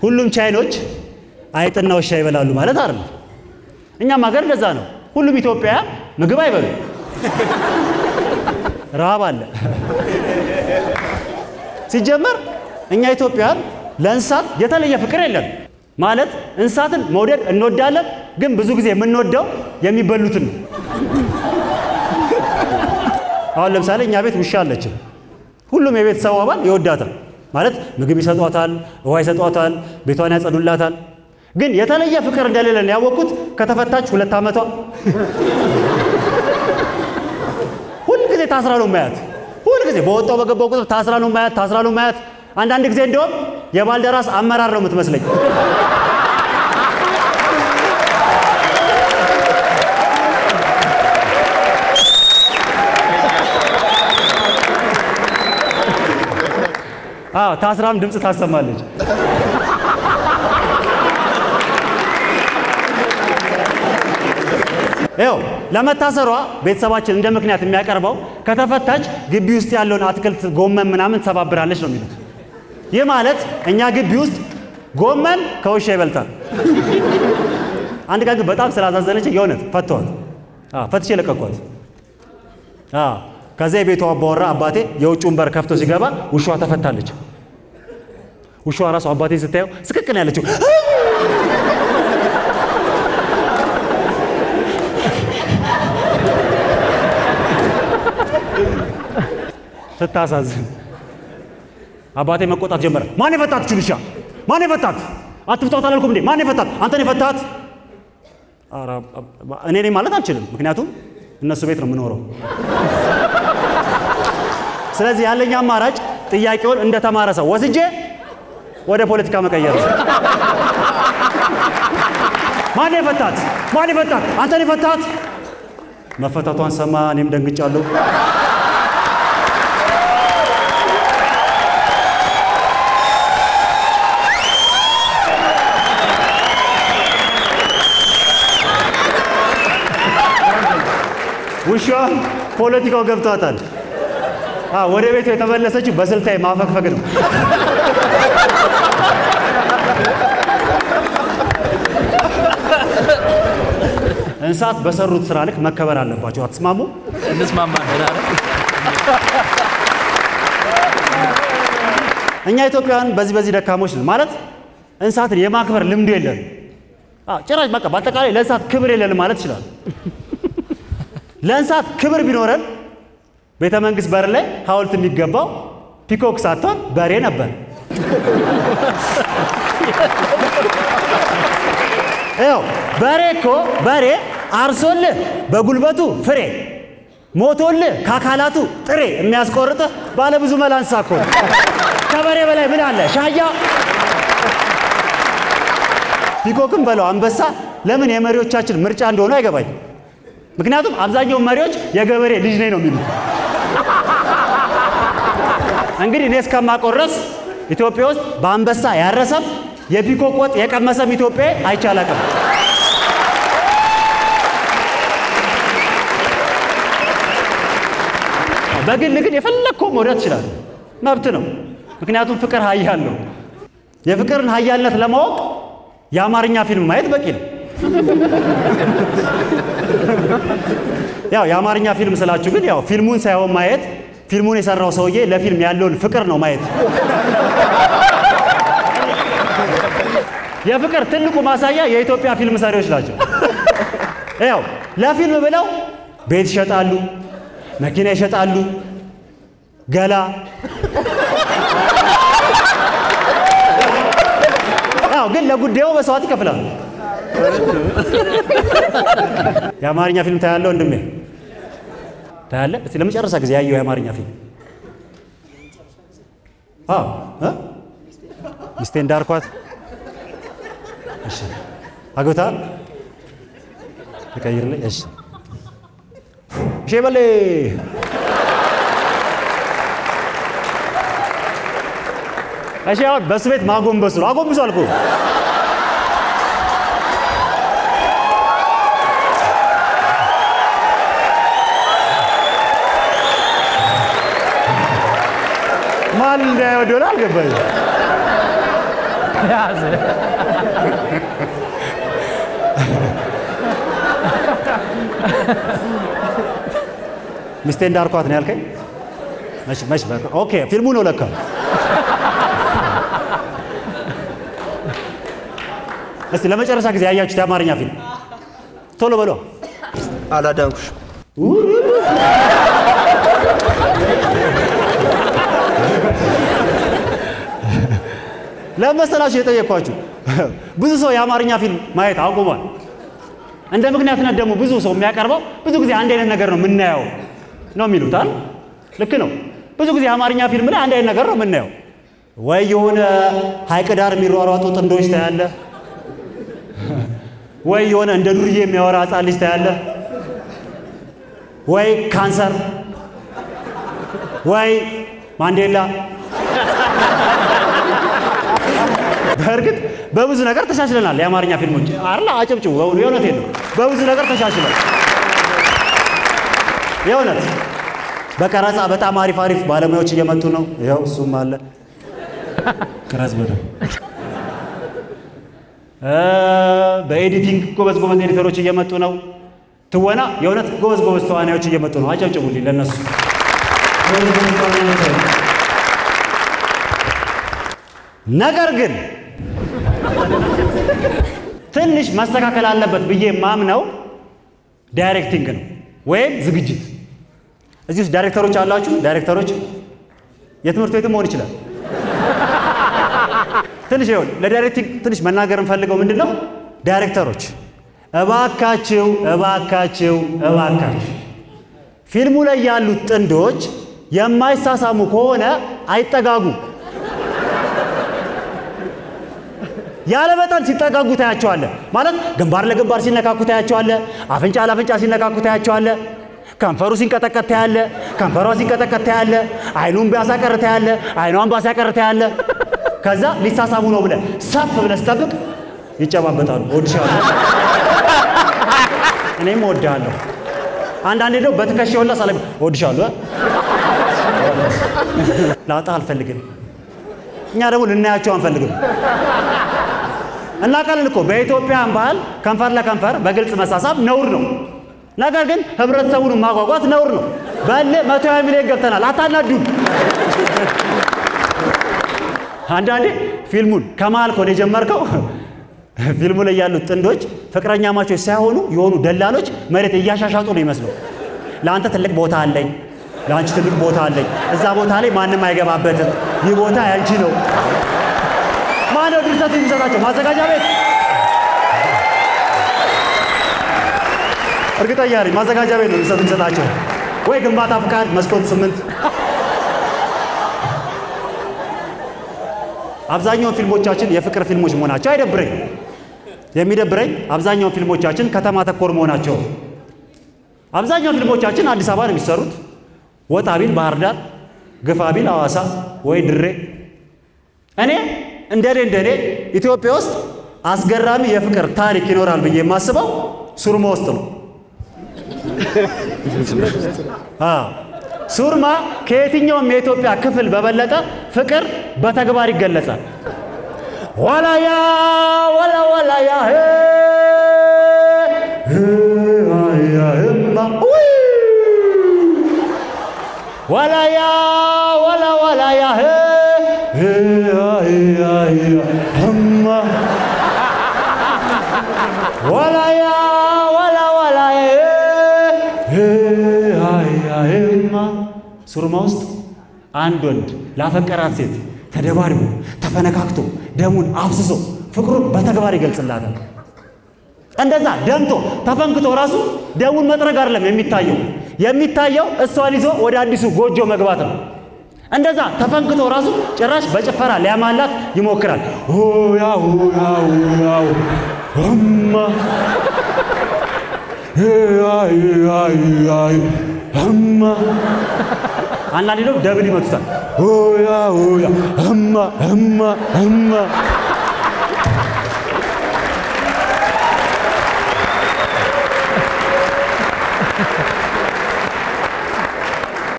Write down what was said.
ሁሉም ቻይኖች አይጥና ውሻ ይበላሉ ማለት አይደለም። እኛም ሀገር እንደዛ ነው። ሁሉም ኢትዮጵያውያን ምግብ አይበሉ፣ ረሃብ አለ። ሲጀመር እኛ ኢትዮጵያውያን ለእንስሳት የተለየ ፍቅር የለም። ማለት እንስሳትን መውደድ እንወዳለን፣ ግን ብዙ ጊዜ የምንወደው የሚበሉትን ነው። አሁን ለምሳሌ እኛ ቤት ውሻ አለችን። ሁሉም የቤተሰቡ አባል ይወዳታል። ማለት ምግብ ይሰጧታል፣ ውሃ ይሰጧታል፣ ቤቷን ያጸዱላታል። ግን የተለየ ፍቅር እንደሌለን ያወቅኩት ከተፈታች ሁለት ዓመቷ ሁልጊዜ ታስራ ነው ማያት። ሁልጊዜ በወጣው በገባው ቁጥር ታስራ ነው ማያት፣ ታስራ ነው ማያት። አንዳንድ ጊዜ እንደውም የባልደራስ አመራር ነው የምትመስለኝ። አዎ ታስራም ድምፅ ታሰማለች። ይኸው ለመታሰሯ ቤተሰባችን እንደ ምክንያት የሚያቀርበው ከተፈታች ግቢ ውስጥ ያለውን አትክልት ጎመን ምናምን ትሰባብራለች ነው የሚሉት። ይህ ማለት እኛ ግቢ ውስጥ ጎመን ከውሻ ይበልጣል። አንድ ቀን ግን በጣም ስላዛዘነች የእውነት ፈተዋት፣ ፈትቼ ለቀኳት። ከዛ የቤቷ አባወራ አባቴ የውጭውን በር ከፍቶ ሲገባ ውሻዋ ተፈታለች። ውሻዋ ራሱ አባቴ ስታየው ስቅቅን ያለችው ስታሳዝን አባቴ መቆጣት ጀመረ። ማን የፈታት ችልሻ? ማን የፈታት? አትፍቷት አላልኩም እንዴ? ማን የፈታት? አንተን የፈታት? እኔ ነኝ ማለት አልችልም፣ ምክንያቱም እነሱ ቤት ነው የምኖረው። ስለዚህ ያለኝ አማራጭ ጥያቄውን እንደተማረ ሰው ወስጄ ወደ ፖለቲካ መቀየር ነው። ማን የፈታት? ማን የፈታት? አንተን የፈታት? መፈታቷን ሰማ። እኔም ደንግጫለሁ። ውሻ ፖለቲካው ገብቷታል። ወደ ቤቱ የተመለሰችው በስልታዊ ማፈግፈግ ነው። እንስሳት በሰሩት ስራ ልክ መከበር አለባቸው። አትስማሙ? እንስማማለን። እኛ ኢትዮጵያውያን በዚህ በዚህ ደካሞች ነን። ማለት እንስሳትን የማክበር ልምዱ የለን። ጭራሽ በቃ በአጠቃላይ ለእንስሳት ክብር የለንም ማለት ይችላል። ለእንስሳት ክብር ቢኖረን ቤተ መንግስት በር ላይ ሐውልት የሚገባው ፒኮክ ሳትሆን በሬ ነበር። ይኸው በሬ እኮ በሬ አርሶልህ በጉልበቱ ፍሬ ሞቶልህ ከአካላቱ ጥሬ የሚያስቆርጥህ ባለ ብዙ መላ እንስሳ እኮ ነው። ከበሬ በላይ ምን አለ? ሻያ ፒኮክም በለው አንበሳ ለምን የመሪዎቻችን ምርጫ እንደሆነ አይገባኝ። ምክንያቱም አብዛኛው መሪዎች የገበሬ ልጅ ነኝ ነው የሚሉት። እንግዲህ እኔ እስከማውቀው ድረስ ኢትዮጵያ ውስጥ በአንበሳ ያረሰም የፒኮክ ወጥ የቀመሰም ኢትዮጵያ አይቻላቅም። በግል ግን የፈለግከው መውደድ ትችላለህ፣ መብት ነው። ምክንያቱም ፍቅር ኃያል ነው። የፍቅርን ኃያልነት ለማወቅ የአማርኛ ፊልም ማየት በቂ ነው። ያው የአማርኛ ፊልም ስላችሁ ግን ያው ፊልሙን ሳይሆን ማየት ፊልሙን የሰራው ሰውዬ ለፊልም ያለውን ፍቅር ነው ማየት። የፍቅር ትልቁ ማሳያ የኢትዮጵያ ፊልም ሰሪዎች ናቸው። ያው ለፊልም ብለው ቤት ይሸጣሉ፣ መኪና ይሸጣሉ፣ ገላ ያው ግን ለጉዳዩ መስዋዕት ይከፍላሉ። የአማርኛ ፊልም ታያለህ ወንድሜ? ታያለህ? እስቲ ለመጨረሻ ጊዜ ያየው የአማርኛ ፊልም? አዎ እ ሚስቴ እንዳርኳት። እሺ አግብተሃል? ልቀይርልህ? እሺ እሺ በሌ እሺ አሁን በሱ ቤት ማጎንበሱ ነው። አጎንብሱ አልኩህ። ማን እንዳይወደው አልገባኝም። ያዝ ሚስቴ እንዳርኳት ነው ያልከኝ? መች መች በቃ ኦኬ፣ ፊልሙ ነው ለካ። እስቲ ለመጨረሻ ጊዜ ያያችሁት የአማርኛ ፊልም ቶሎ በሎ። አላዳንኩሽ ለመሰላችሁ የጠየኳችሁ ብዙ ሰው የአማርኛ ፊልም ማየት አቁሟል። እንደ ምክንያትነት ደግሞ ብዙ ሰው የሚያቀርበው ብዙ ጊዜ አንድ አይነት ነገር ነው የምናየው ነው የሚሉት አይደል? ልክ ነው። ብዙ ጊዜ የአማርኛ ፊልም ላይ አንድ አይነት ነገር ነው የምናየው። ወይ የሆነ ሐይቅ ዳር የሚሯሯጡ ጥንዶች ታያለ፣ ወይ የሆነ እንደ ዱርዬ የሚያወራ ሕፃን ልጅ ታያለ፣ ወይ ካንሰር፣ ወይ ማንዴላ በእርግጥ በብዙ ነገር ተሻሽለናል። የአማርኛ ፊልሞች አላ አጨብጭቡ። በእውኑ የእውነቴን ነው። በብዙ ነገር ተሻሽለን የእውነት በቀረጻ በጣም አሪፍ አሪፍ ባለሙያዎች እየመጡ ነው። ይኸው እሱም አለ ቅረጽ በደ በኤዲቲንግ ጎበዝ ጎበዝ ኤዲተሮች እየመጡ ነው። ትወና የእውነት ጎበዝ ጎበዝ ተዋናዮች እየመጡ ነው። አጨብጭቡልኝ ለእነሱ ጎበዝ ጎበዝ ተዋናዮች አሉ። ነገር ግን ትንሽ መስተካከል አለበት ብዬ ማምነው ዳይሬክቲንግ ነው ወይም ዝግጅት። እዚህ ውስጥ ዳይሬክተሮች አላችሁ? ዳይሬክተሮች የትምህርት ቤትም መሆን ይችላል። ትንሽ ይኸውልህ ለዳይሬክቲንግ ትንሽ መናገር እንፈልገው ምንድን ነው፣ ዳይሬክተሮች እባካችሁ እባካችሁ እባካችሁ ፊልሙ ላይ ያሉት ጥንዶች የማይሳሳሙ ከሆነ አይጠጋጉ። ያለ መጠን ሲጠጋጉ ታያቸዋለ። ማለት ግንባር ለግንባር ሲነካኩ ታያቸዋለ። አፍንጫ ለአፍንጫ ሲነካኩ ታያቸዋለ። ከንፈሩ ሲንቀጠቀጥ ታያለ። ከንፈሯ ሲንቀጠቀጥ ታያለ። አይኑን ቢያሳቀር ታያለ። አይኗን ባሳቀር ታያለ። ከዛ ሊሳሳሙ ነው ብለ ሰፍ ብለ ስጠብቅ ይጨባበጣሉ። እወድሻለሁ፣ እኔም እወድሃለሁ። አንዳንዴ ደግሞ በትከሻ ሁላ ሳለ እወድሻለሁ፣ ላውጣ አልፈልግም። እኛ ደግሞ ልናያቸው አንፈልግም። እናውቃለን እኮ በኢትዮጵያን ባህል ከንፈር ለከንፈር በግልጽ መሳሳብ ነውር ነው። ነገር ግን ህብረተሰቡን ማጓጓት ነውር ነው። በል መቶ ሃያ ሚሊዮን ገብተናል። አታናዱን። አንዳንዴ ፊልሙን ከመሀል ከሆነ የጀመርከው ፊልሙ ላይ ያሉት ጥንዶች ፍቅረኛ ማቾች ሳይሆኑ የሆኑ ደላሎች መሬት እያሻሻጡ ነው ይመስለው። ለአንተ ትልቅ ቦታ አለኝ፣ ለአንቺ ትልቅ ቦታ አለኝ፣ እዛ ቦታ ላይ ማንም አይገባበትም፣ ይህ ቦታ ያንቺ ነው። ማነው ድርሰቱ የሚሰጣቸው? ማዘጋጃ ቤት። እርግጠኛ ነኝ ማዘጋጃ ቤት ነው ድርሰቱ የሚሰጣቸው፣ ወይ ግንባታ ፍቃድ መስኮት ስምንት አብዛኛውን ፊልሞቻችን የፍቅር ፊልሞች መሆናቸው አይደብረኝ። የሚደብረኝ አብዛኛውን ፊልሞቻችን ከተማ ተኮር መሆናቸው። አብዛኛው ፊልሞቻችን አዲስ አበባ ነው የሚሰሩት። ወጣ ቢል ባህር ዳር፣ ግፋ ቢል ሐዋሳ ወይ ድሬ። እኔ እንደኔ እንደኔ ኢትዮጵያ ውስጥ አስገራሚ የፍቅር ታሪክ ይኖራል ብዬ የማስበው ሱርማ ውስጥ ነው። አዎ ሱርማ ከየትኛውም የኢትዮጵያ ክፍል በበለጠ ፍቅር በተግባር ይገለጻል። ወላያ ወላ ወላያ ሄ ሄ ህማ ውይ ወላያ ወላ ወላያ ሄ ሄ ህማ ወላያ ወላ ወላያ ሄ ሄማ ሱርማ ውስጥ አንድ ወንድ ላፈቀራት ሴት ተደባድቦ ተፈነካክቶ ደሙን አፍስሶ ፍቅሩን በተግባር ይገልጽላታል። እንደዛ ደምቶ ተፈንክቶ ራሱ ደሙን መጥረግ አይደለም የሚታየው፣ የሚታየው እሷን ይዞ ወደ አዲሱ ጎጆ መግባት ነው። እንደዛ ተፈንክቶ ራሱ ጭራሽ በጭፈራ ሊያማላት ይሞክራል። ሆያ ሆያ ሆያው እማ እማ አንዳንዴ ደግሞ ደብል ይመቱታል። ሆያ ሆያ እማ እማ እማ